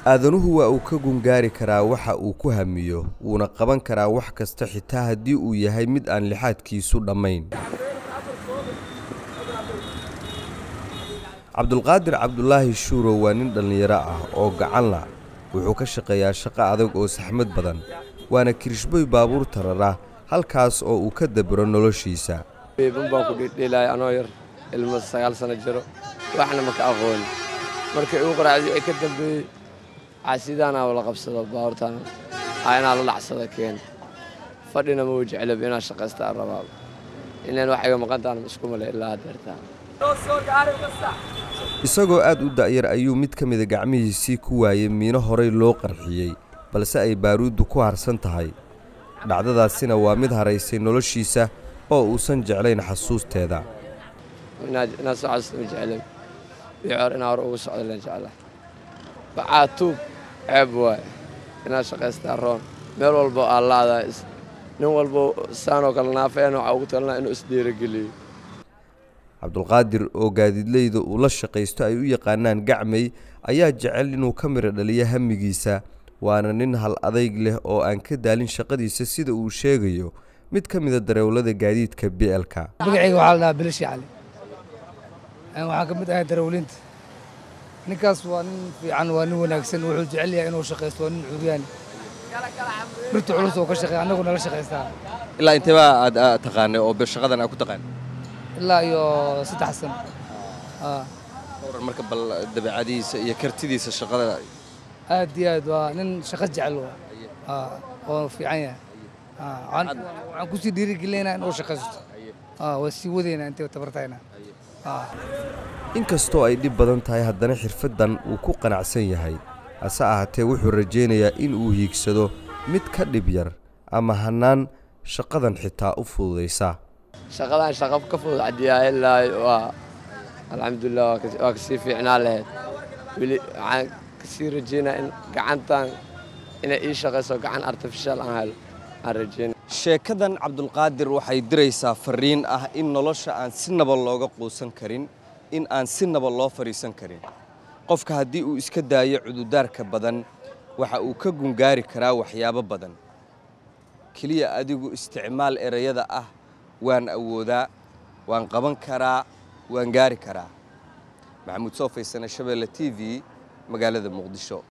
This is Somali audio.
aadanuhu waa uu ka gungaari karaa waxa uu ku hamiyo wuuna qaban karaa wax kasta xitaa haddii uu yahay mid aan lixaadkiisu dhammayn cabdulqaadir cabdulaahi shuurow waa nin dhallinyaro ah oo gacan la wuxuu ka shaqeeyaa shaqo adag oo saxmad badan waana kirishboy baabuur tarara halkaas oo uu ka dabiro noloshiisa beeban baan ku dhidhiilaya anoo yar ilmo sagaal sano jiro waxna maka aqooni markay igu qaraacday ay ka dambeeyey casidaanaa wala qabsado baabuurtaana aa inaa la dhacsada keen fadhina ma wajeclab inaa shaqaysta aan rabaaba inaan wax iga maqantaana isku male ilaa hadeertaa isagoo aad u da'yar ayuu mid ka mida gacmihiisii ku waayey miino horay loo qarxiyey balse ay baaruuddu ku harsan tahay dhacdadaasina waa mid haraysay noloshiisa oo uusan jeclayn xasuusteeda inaad soo xasuusta ma jeclab bicoor inaa hore ugu socda len jeclaa bacaa tuub ceeb waaye inaad shaqaystaa roon meel walbo aa laadaa nin walbo saanoo kale naafeen waxaa ugu talinaa inuu isdhiirogeliyo cabdulqaadir oo gaadiidleyda uu la shaqaysto ay u yaqaanaan gacmay ayaa jecel inuu ka midho dhaliyo hamigiisa waana nin hal adayg leh oo aan ka daalin shaqadiisa sida uu sheegayo mid ka mida darawlada gaadiidka bielka magacayga waxaa la dhahaa bilishi cali waxaan ka mid ahay darawliinta ninkaas waa nin fiican waa nin wanaagsan wuxuu jecel yahay inuu shaqaysto waa nin curyaan birta culus oo ka shaqeeya annagu nala shaqaystaa ilaa inteebaa aad taqaanay oo shaqadan aad ku taqaan ilaa iyo saddex sano waran marka bal dabeecadiisa iyo kartidiisa shaqada aad iyo aad waa nin shaqo jecel oo fiican yahay waxaan kusii dhiirigelinaynaa inuu shaqaysto waa sii wadaynaa intay tabartayna inkastoo ay dhib badan tahay haddana xirfaddan uu ku qanacsan yahay hase ahaatee wuxuu rajaynayaa in uu hiigsado mid ka dhib yar ama hannaan shaqadan xitaa u fududaysa shaqadan shaqa ka fudud cadiyaa ilaa waa alxamdulilah waa kasii fiicnaa lahayd weli waxaan kasii rajeynaa in gacantan inay ii shaqayso gacan artificial aan helo aan rajeyna sheekadan cabdulqaadir waxay diraysaa fariin ah in nolosha aan si naba looga quusan karin in aan si naba loo fadhiisan karin qofka haddii uu iska daayo cududaarka badan waxa uu ka gungaari karaa waxyaabo badan keliya adigu isticmaal erayada ah waan awoodaa waan qaban karaa waan gaari karaa maxamuud soo faysane shabeelle t v magaalada muqdisho